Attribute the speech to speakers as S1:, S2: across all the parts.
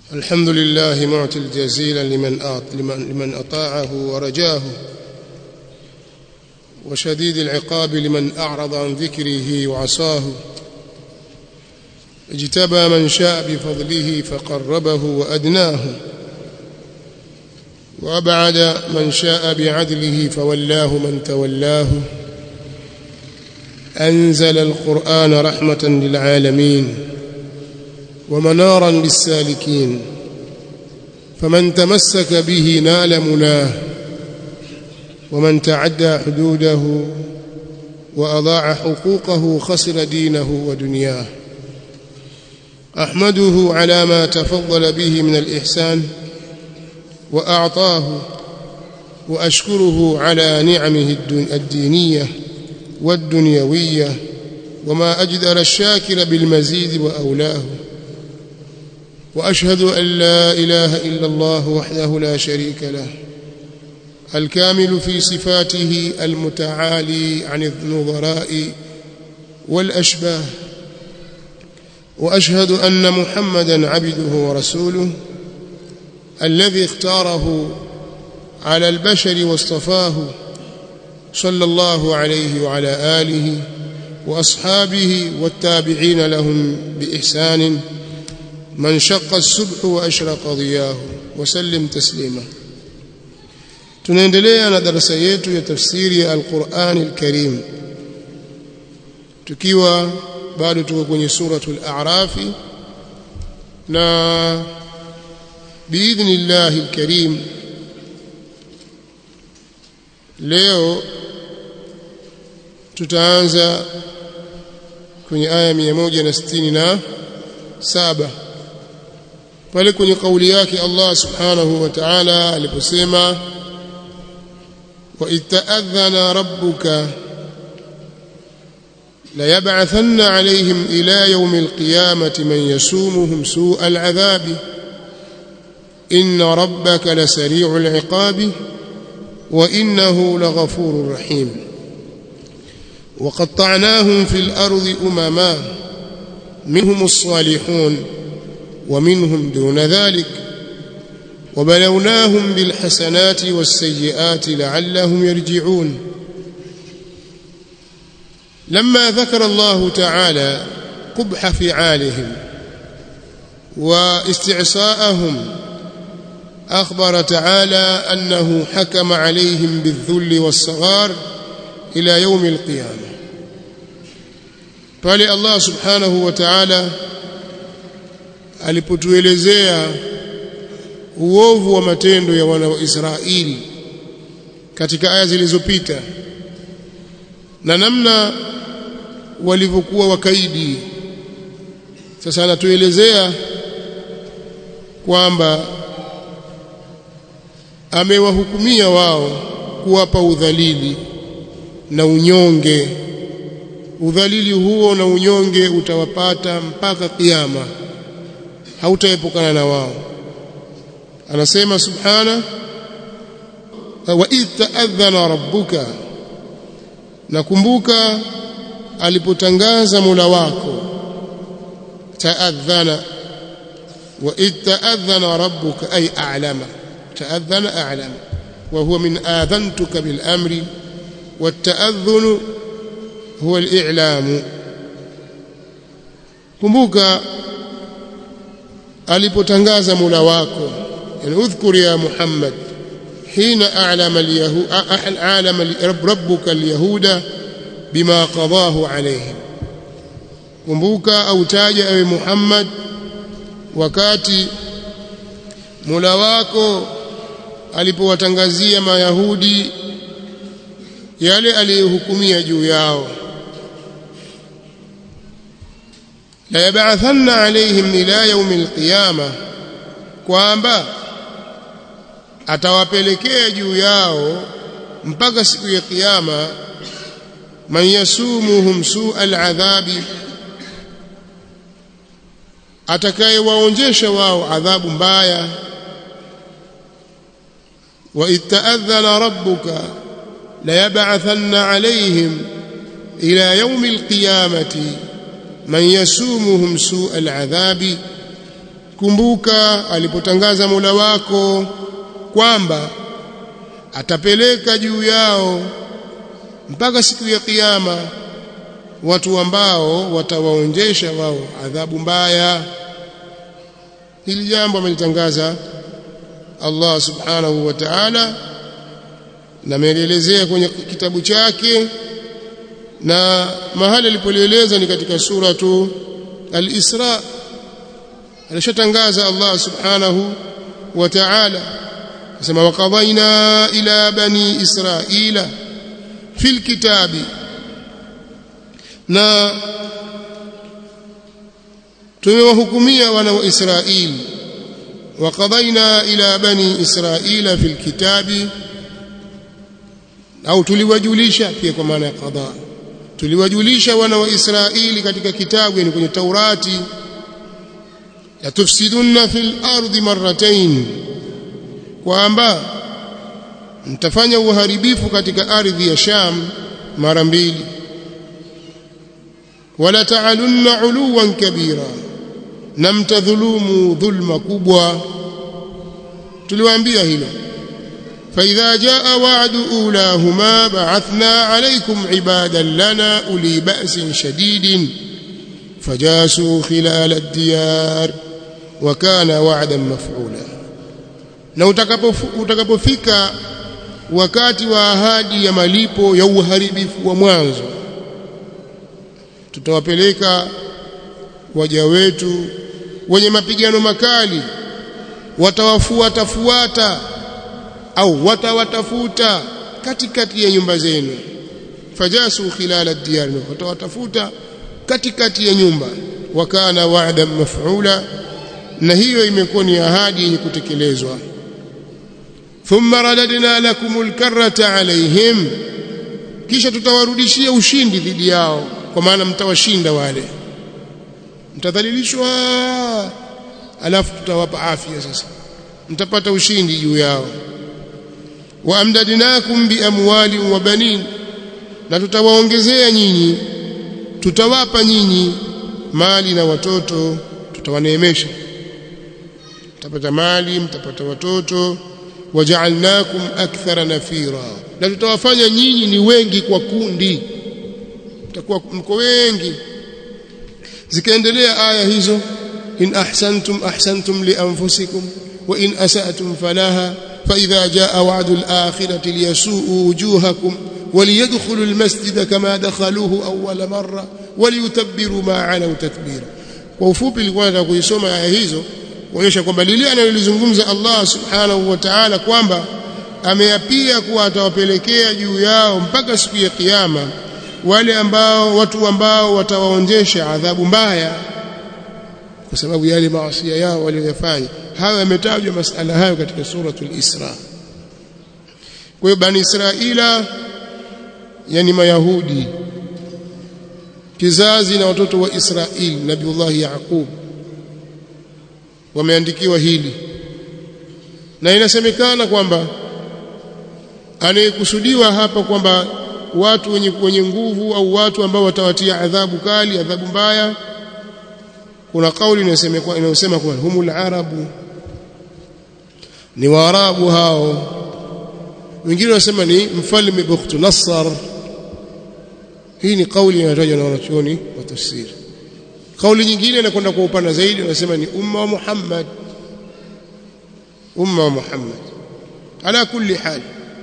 S1: الحمد لله معطي الجزيل لمن لمن لمن اطاعه ورجاه وشديد العقاب لمن اعرض عن ذكره وعصاه اجتبى من شاء بفضله فقربه وادناه وابعد من شاء بعدله فولاه من تولاه انزل القران رحمه للعالمين ومنارا للسالكين فمن تمسك به نال مناه ومن تعدى حدوده واضاع حقوقه خسر دينه ودنياه احمده على ما تفضل به من الاحسان واعطاه واشكره على نعمه الدينيه والدنيويه وما اجدر الشاكر بالمزيد واولاه واشهد ان لا اله الا الله وحده لا شريك له الكامل في صفاته المتعالي عن النظراء والاشباه واشهد ان محمدا عبده ورسوله الذي اختاره على البشر واصطفاه صلى الله عليه وعلى اله واصحابه والتابعين لهم باحسان من شق الصبح واشرق ضياه وسلم تسليما tunaendelea na darasa yetu ya tafsiri ya Al-Qur'an Al-Karim tukiwa bado tuko kwenye suratul A'raf na biidhnillah al-Karim leo tutaanza kwenye aya 167 pale kwenye kauli yake Allah subhanahu wa ta'ala aliposema wa ita'adhana rabbuka la yab'athanna 'alayhim ila yawm al-qiyamati man yasumuhum su'a al-'adhab inna rabbaka lasari'u al-'iqabi wa innahu laghafurur rahim وقطعناهم في الأرض أمما منهم الصالحون ومنهم دون ذلك وبلوناهم بالحسنات والسيئات لعلهم يرجعون لما ذكر الله تعالى قبح فعالهم واستعصاءهم أخبر تعالى أنه حكم عليهم بالذل والصغار إلى يوم القيامة pale Allah subhanahu wa ta'ala alipotuelezea uovu wa matendo ya wana wa Israeli katika aya zilizopita na namna walivyokuwa wakaidi sasa anatuelezea kwamba amewahukumia wao kuwapa udhalili na unyonge udhalili huo na unyonge utawapata mpaka kiyama hautaepukana na wao anasema subhana wa idh ta'adhana rabbuka nakumbuka alipotangaza Mola wako ta'adhana wa idh ta'adhana rabbuka ay a'lama ta'adhana a'lama wa huwa min adhantuka bil amri والتأذن هو الإعلام kumbuka alipotangaza Mola wako yani udhkur ya Muhammad hina a'lama al-yahud a'lama rabbuka al-yahuda bima qadahu alayhim kumbuka au taja ewe Muhammad wakati Mola wako alipowatangazia mayahudi yale aliyohukumia juu yao la yab'athanna alayhim ila yawm alqiyama kwamba atawapelekea juu yao mpaka siku ya kiyama man yasumuhum su'a al'adhabi atakayewaonjesha wao adhabu mbaya wa itta'adhana rabbuka la yab'athanna alayhim ila yawmi alqiyamati man yasumuhum su'a al'adhabi kumbuka alipotangaza Mola wako kwamba atapeleka juu yao mpaka siku ya kiyama watu ambao watawaonjesha wao adhabu mbaya hili jambo amelitangaza Allah subhanahu wa ta'ala na ameelezea kwenye kitabu chake na mahali alipolieleza ni katika suratu al-Isra alishatangaza Allah subhanahu wa ta'ala sema waqadaina ila bani israila fil kitabi na tumewahukumia wana wa Israeli waqadaina ila bani israila fil kitabi au tuliwajulisha pia kwa maana ya qada tuliwajulisha wana wa Israeli katika kitabu yani kwenye Taurati la tufsidunna fil ardi marratayn kwamba mtafanya uharibifu katika ardhi ya Sham mara mbili wala ta'alunna uluwan kabira na mtadhulumu dhulma kubwa tuliwaambia hilo فإذا جاء وعد أولاهما بعثنا عليكم عبادا لنا أولي بأس شديد فجاسوا خلال الديار وكان وعدا مفعولا na utakapofika wakati wa ahadi ya malipo ya uharibifu wa mwanzo tutawapeleka waja wetu wenye mapigano makali watawafuata fuata au watawatafuta katikati ya nyumba zenu fajasu khilala diyar watawatafuta katikati ya nyumba wakana wa'dan maf'ula na hiyo imekuwa ni ahadi yenye kutekelezwa thumma radadna lakumul karrata alaihim kisha tutawarudishia ushindi dhidi yao kwa maana mtawashinda wale mtadhalilishwa alafu tutawapa afya sasa mtapata ushindi juu yao waamdadnakum biamwali wa banin na tutawaongezea nyinyi tutawapa nyinyi mali na watoto tutawaneemesha mtapata mali mtapata watoto waja'alnakum akthara nafira na tutawafanya nyinyi ni wengi kwa kundi mtakuwa mko wengi zikaendelea aya hizo in ahsantum ahsantum li anfusikum wa in asatum falaha فإذا جاء وعد الآخرة ليسوءوا وجوهكم وليدخلوا المسجد كما دخلوه أول مرة وليتبروا ما علوا تتبيرا kwa ufupi nilikuwa nataka kuisoma aya hizo kuonyesha kwamba lile analolizungumza Allah subhanahu wa ta'ala kwamba ameapia kuwa atawapelekea juu yao mpaka siku ya kiyama wale ambao watu ambao watawaonjesha adhabu mbaya kwa sababu yale maasi yao waliyofanya hayo yametajwa masala hayo katika suratul Isra kwa hiyo bani Israila yani mayahudi kizazi na watoto wa Israeli Nabiullah Yaqub wameandikiwa hili na inasemekana kwamba anayekusudiwa hapa kwamba watu wenye, wenye nguvu au watu ambao watawatia adhabu kali adhabu mbaya kuna kauli inayosema kwa humul arabu ni waarabu hao wengine wanasema ni mfalme Bukhtu Nassar hii ni kauli inayotajwa na wanachuoni wa tafsiri kauli nyingine inakwenda kwa upana zaidi wanasema ni umma wa Muhammad umma wa Muhammad ala kulli hal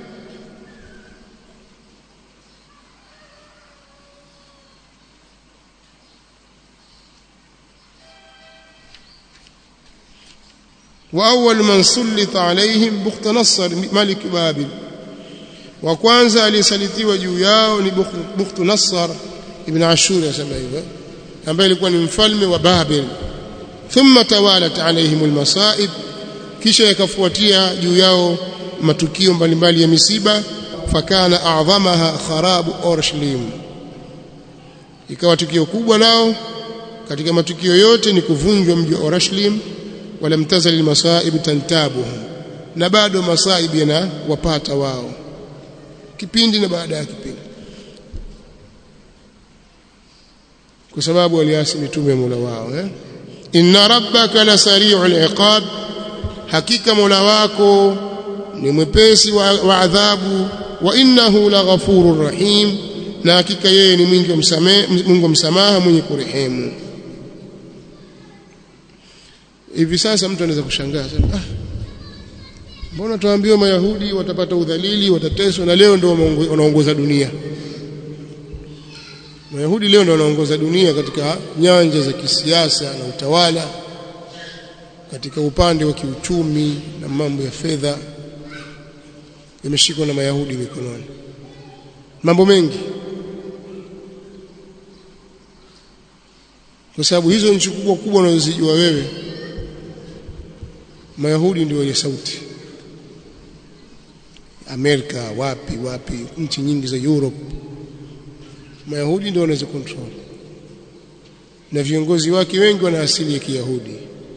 S1: واول من سلط عليهم بخت نصر ملك بابل wa kwanza aliyesalitiwa juu yao ni Bukhtu Nassar ibn Ashur yasema hivyo ambaye alikuwa ni mfalme wa Babel thumma tawalat alaihim almasaib kisha yakafuatia juu yao matukio mbalimbali ya misiba fakana a'dhamaha kharabu Urshlim ikawa tukio kubwa lao katika matukio yote ni kuvunjwa mji wa Urshlim wala mtazali almasaib tantabuhum na bado masaib yanawapata wao kipindi na baada ya kipindi kwa sababu waliasi mitume ya Mola wao eh inna rabbaka lasari'ul iqab hakika mola wako ni mwepesi wa, wa adhabu wa innahu laghafurur rahim na hakika yeye ni mwingi wa msamaha Mungu wa msamaha mwenye kurehemu hivi sasa mtu anaweza kushangaa sema ah mbona tuambiwa mayahudi watapata udhalili watateswa na leo ndio wanaongoza dunia mayahudi leo ndio wanaongoza dunia katika nyanja za kisiasa na utawala katika upande wa kiuchumi na mambo ya fedha yameshikwa na mayahudi mikononi mambo mengi kwa sababu hizo nchi kubwa kubwa unazojua wewe mayahudi ndio wenye sauti Amerika wapi wapi nchi nyingi za Europe mayahudi ndio wanaweza control na viongozi wake wengi wana asili ya kiyahudi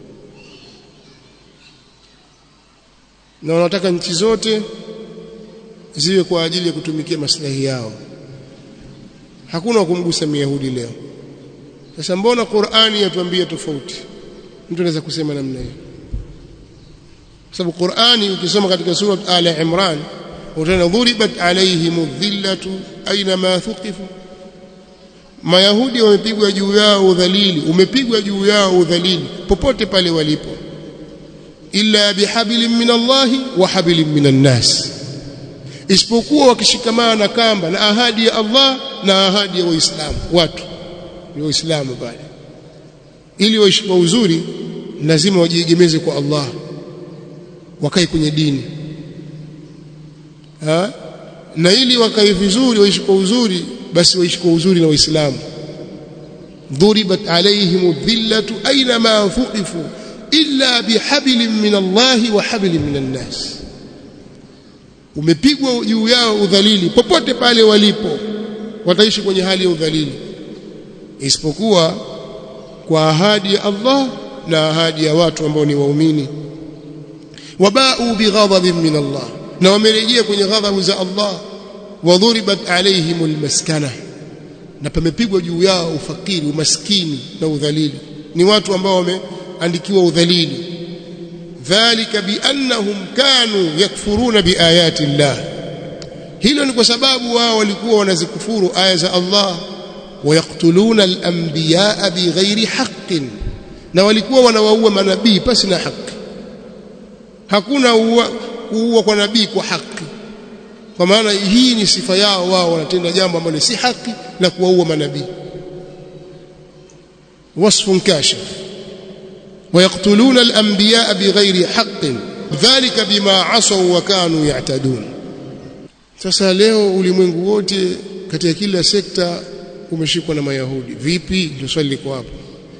S1: na wanataka nchi zote ziwe kwa ajili ya kutumikia maslahi yao hakuna kumgusa myahudi leo sasa mbona Qur'ani yatuambia tofauti mtu anaweza kusema namna hiyo sababu Qur'ani ukisoma katika sura Al Imran utaona dhuribat alaihim dhillatu aina ma thuqifu Mayahudi wamepigwa juu yao udhalili umepigwa juu yao udhalili popote pale walipo illa bihablin min Allah wa hablin min nas isipokuwa wakishikamana na kamba na ahadi ya Allah na ahadi ya Waislamu watu ni Waislamu pale ili waishi kwa uzuri lazima wajiegemeze kwa Allah wakae kwenye dini ha? na ili wakae vizuri waishi kwa uzuri basi waishi kwa uzuri na waislamu dhuribat alaihim dhillatu aina ma fuqifu illa bihablin min Allah wa hablin min an-nas umepigwa juu yao udhalili popote pale walipo wataishi kwenye hali ya udhalili isipokuwa kwa ahadi ya Allah na ahadi ya watu ambao ni waumini wabau bighadabin min Allah na wamerejea kwenye ghadhabu za Allah wadhuribat alaihim almaskana na pamepigwa juu yao ufakiri umaskini na udhalili ni watu ambao wameandikiwa udhalili dhalika biannahum kanu yakfuruna biayati Allah hilo ni kwa sababu wao walikuwa wanazikufuru aya za Allah wayaktuluna al-anbiyaa bighairi haqqin na walikuwa wanawaua manabii pasi na haki hakuna kuua kwa nabii kwa haki kwa maana hii ni sifa yao wao wanatenda jambo ambalo si haki la kuwaua manabii wasfun kashif ويقتلون الأنبياء بغير حق ذلك بما عصوا وكانوا يعتدون sasa leo ulimwengu wote katika kila sekta umeshikwa na mayahudi vipi ndio swali liko hapo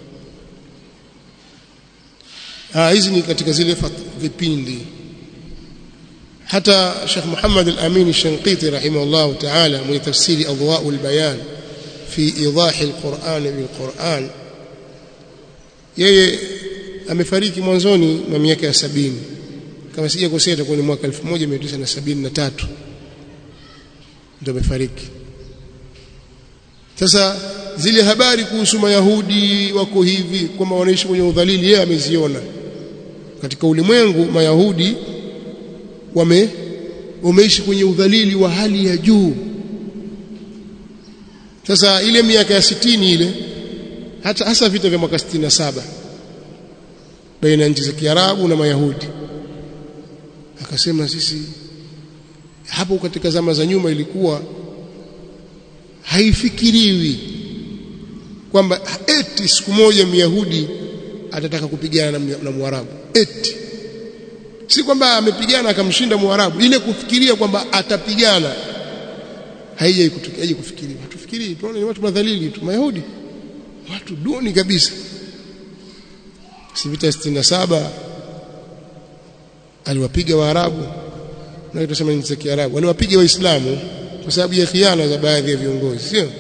S1: ah hizi ni katika zile vipindi hata Sheikh Muhammad al-Amin al-Shanqiti rahimahullah ta'ala mwenye tafsiri adwa'ul bayan fi idah al-Qur'an bil-Qur'an yeye amefariki mwanzoni mwa miaka ya sabini kama sijakosea itakuwa ni mwaka 1973 ndio amefariki sasa zile habari kuhusu mayahudi wako hivi kwamba wanaishi kwenye udhalili yeye ameziona katika ulimwengu mayahudi wame wameishi kwenye udhalili wa hali ya juu sasa ile miaka ya sitini ile hata hasa vita vya mwaka 67 baina nchi za Kiarabu na Mayahudi akasema sisi hapo katika zama za nyuma ilikuwa haifikiriwi kwamba eti siku moja Myahudi atataka kupigana na, na Mwarabu eti si kwamba amepigana akamshinda Mwarabu ile kufikiria kwamba atapigana haijai kutokea kufikiria hatufikirii tunaona ni watu madhalili tu Mayahudi watu duni kabisa si vita 67 aliwapiga Waarabu na tutasema ni Kiarabu aliwapiga Waislamu kwa sababu ya khiana za baadhi ya viongozi sio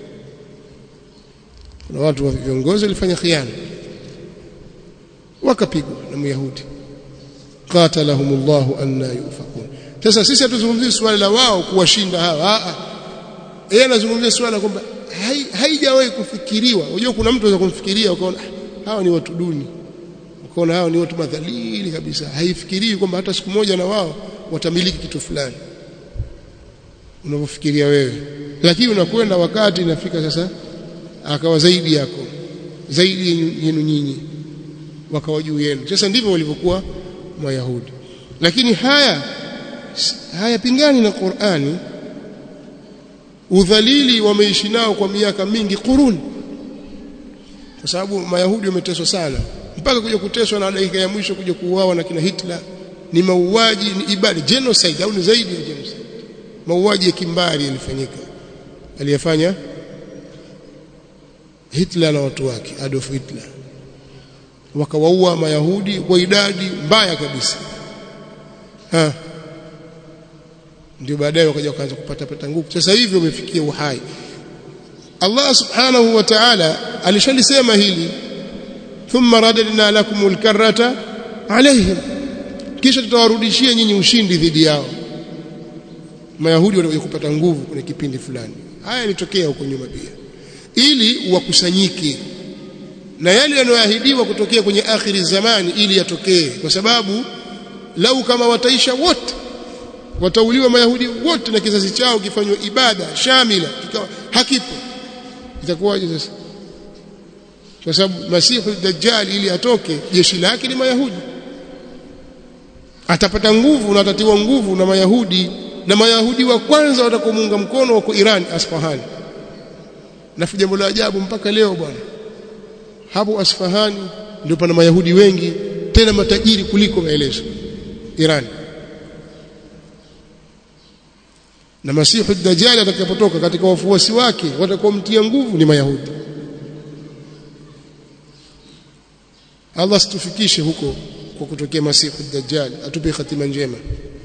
S1: kuna watu wa viongozi walifanya khiana wakapigwa na Myahudi qatalahumullahu anna yufakun sasa sisi hatuzungumzii swala la wao kuwashinda hawa a yeye anazungumzia swala kwamba haijawahi kufikiriwa unajua kuna mtu anaweza kumfikiria ukaona hawa ni watu duni ukaona hawa ni watu madhalili kabisa haifikirii kwamba hata siku moja na wao watamiliki kitu fulani unavyofikiria wewe lakini unakwenda wakati inafika sasa akawa zaidi yako zaidi yenu nyinyi wakawa juu yenu sasa ndivyo walivyokuwa mayahudi lakini haya hayapingani na Qur'ani udhalili wameishi nao kwa miaka mingi kuruni kwa sababu mayahudi wameteswa sana mpaka kuja kuteswa na dakika ya mwisho kuja kuuawa na kina Hitler ni mauaji ni ibada genocide au ni zaidi ya genocide mauaji ya kimbari yalifanyika aliyefanya Hitler na watu wake Adolf Hitler wakawaua mayahudi kwa idadi mbaya kabisa ha ndio baadaye wakaja wakaanza kupata pata nguvu sasa hivi wamefikia uhai Allah subhanahu wa ta'ala alishalisema hili thumma radadna lakumul karrata alaihim kisha tutawarudishia nyinyi ushindi dhidi yao mayahudi walikuja kupata nguvu kwenye kipindi fulani haya yalitokea huko nyuma pia ili wakusanyike na yale yanayoahidiwa kutokea kwenye akhiri zamani ili yatokee kwa sababu lau kama wataisha wote watauliwa mayahudi wote na kizazi chao kifanywa ibada shamila kikawa hakipo itakuwaje sasa kwa sababu masihu dajjal ili atoke jeshi lake ni mayahudi atapata nguvu na atatiwa nguvu na mayahudi na mayahudi wa kwanza watakomuunga mkono wako Iran Asfahani na jambo la ajabu mpaka leo bwana hapo Asfahani ndio pana mayahudi wengi tena matajiri kuliko maelezo Iran na masihu dajjal atakapotoka katika wafuasi wake watakaomtia nguvu ni mayahudi Allah situfikishe huko kwa kutokea masihu dajjal atupe hatima njema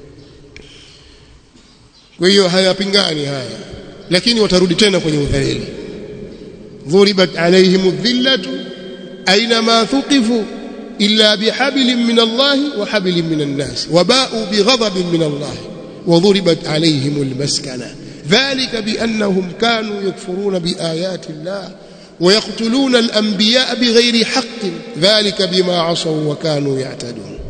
S1: kwa hiyo hayapingani haya lakini watarudi tena kwenye udhalili dhuribat alaihim dhillatu aina ma thuqifu illa bihablin min Allah wa hablin min an-nas waba'u bighadabin min Allah وضربت عليهم المسكنة ذلك بأنهم كانوا يكفرون بآيات الله ويقتلون الأنبياء بغير حق ذلك بما عصوا وكانوا يعتدون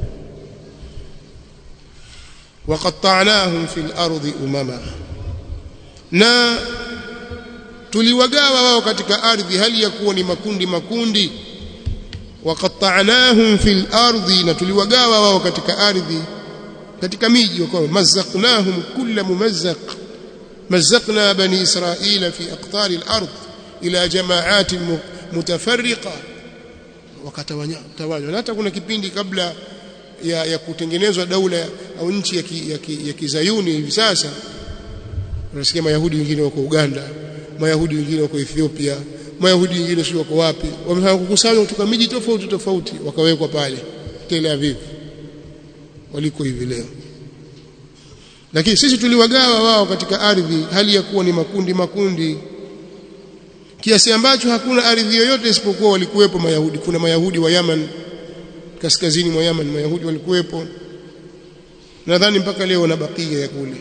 S1: وقطعناهم في الأرض أمما na tuliwagawa wao katika ardhi hali ya kuwa ni makundi makundi waqatta'nahum fil ardi na tuliwagawa wao katika ardhi katika miji wakawa mazaqnahum kulla mumazzaq mazzaqna bani israila fi aqtar al-ard ila jama'at mutafarriqa wakatawanywa na hata kuna kipindi kabla ya, ya kutengenezwa daula au nchi ya, ki, ya, ki, ya kizayuni hivi sasa unasikia mayahudi wengine wako Uganda mayahudi wengine wako Ethiopia mayahudi wengine sio wako wapi wamekusanywa kutoka miji tofauti tofauti wakawekwa pale Tel Aviv waliko hivi leo lakini sisi tuliwagawa wao katika ardhi hali ya kuwa ni makundi makundi kiasi ambacho hakuna ardhi yoyote isipokuwa walikuwepo mayahudi kuna mayahudi wa Yaman kaskazini mwa Yaman mayahudi walikuwepo nadhani mpaka leo na bakia ya kule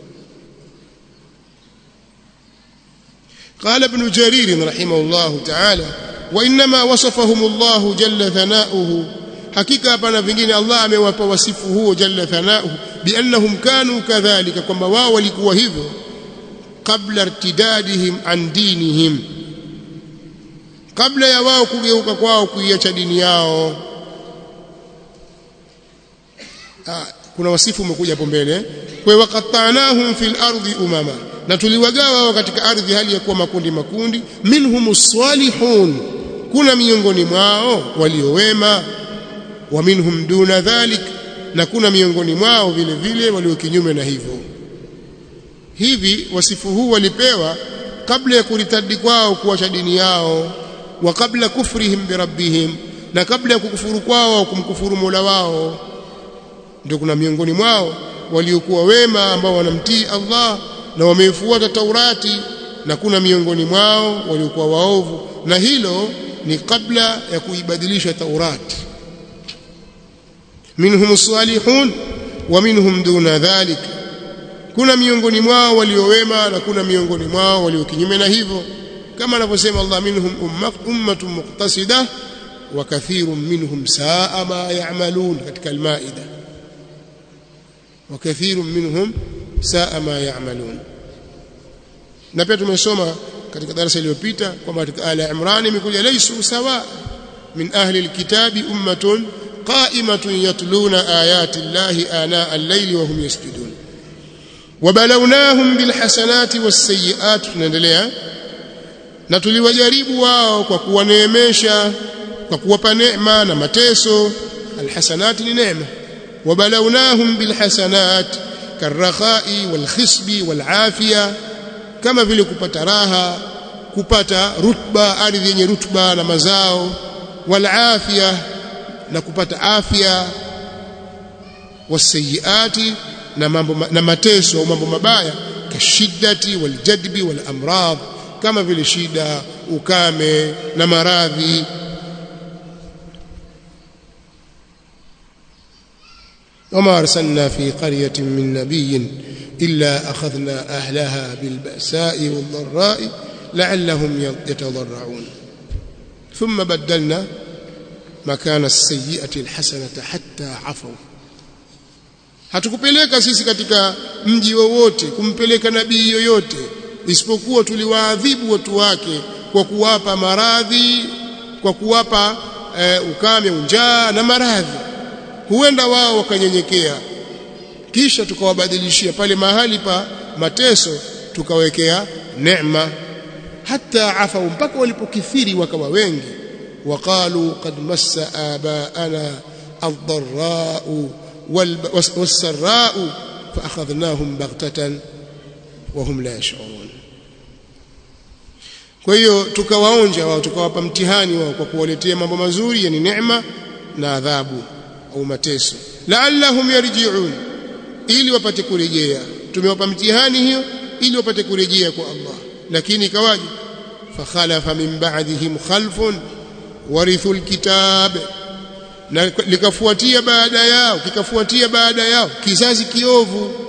S1: قال ابن جرير رحمه الله تعالى وانما وصفهم الله جل ثناؤه hakika hapana vingine Allah amewapa wasifu huo jalla thanauhu biannahum kanu kadhalika kwamba wao walikuwa hivyo kabla irtidadihim an dinihim kabla ya wao kugeuka kwao kuiacha dini yao ah, kuna wasifu umekuja hapo mbele kwa waqattanahum fil ardi umama na tuliwagawa wao katika ardhi hali ya kuwa makundi makundi minhumus salihun kuna miongoni mwao waliowema wa minhum duna dhalik na kuna miongoni mwao vile vile walio kinyume na hivyo hivi wasifu huu walipewa kabla ya kuritadi kwao kuacha dini yao wa kabla kufrihim birabbihim na kabla ya kukufuru kwao kumkufuru Mola wao ndio kuna miongoni mwao waliokuwa wema ambao wanamtii Allah na wameifuata Taurati na kuna miongoni mwao waliokuwa waovu na hilo ni kabla ya kuibadilisha Taurati minhum salihun wa minhum duna dhalik kuna miongoni mwao waliowema na kuna miongoni mwao walio kinyume na hivyo kama anavyosema Allah minhum ummatun muqtasida wa kathirun minhum saa ma ya'malun katika al-maida wa kathirun minhum saa ma ya'malun na pia tumesoma katika darasa iliyopita kwamba katika ala Imran imekuja laysu sawa min ahli alkitabi ummatun qa'imatun yatluna ayati llahi ana al-layli wa hum yasjudun wabalawnahum bilhasanati wassayiat tunaendelea na tuliwajaribu wao kwa kuwaneemesha kwa kuwapa neema na mateso alhasanati ni neema wabalawnahum bilhasanat karakhai walkhisbi walafiya kama vile kupata raha kupata rutba ardhi yenye rutba na mazao walafiya na kupata afya wasayiati na mambo na mateso au mambo mabaya kashiddati waljadbi walamrad kama vile shida ukame na maradhi وما أرسلنا في قرية من نبي إلا أخذنا أهلها بالبأساء والضراء لعلهم يتضرعون ثم بدلنا مكان السيئة الحسنة حتى عفوا hatukupeleka sisi katika mji wowote kumpeleka nabii yoyote isipokuwa tuliwaadhibu watu wake kwa kuwapa maradhi kwa kuwapa e, ukame unjaa na maradhi huenda wao wakanyenyekea kisha tukawabadilishia pale mahali pa mateso tukawekea neema hata afa mpaka walipokithiri wakawa wengi waqalu qad massa abaana ad-dharra'u was-sarra'u faakhadhnahum baghtatan wa hum la yash'urun kwa hiyo tukawaonja wao tukawapa mtihani wao kwa kuwaletea mambo mazuri yani neema na adhabu au mateso la'allahum yarji'un ili wapate kurejea tumewapa mtihani hiyo ili wapate kurejea kwa Allah lakini ikawaje fakhalafa min ba'dihim khalfun warithu alkitab na likafuatia baada yao kikafuatia baada yao kizazi kiovu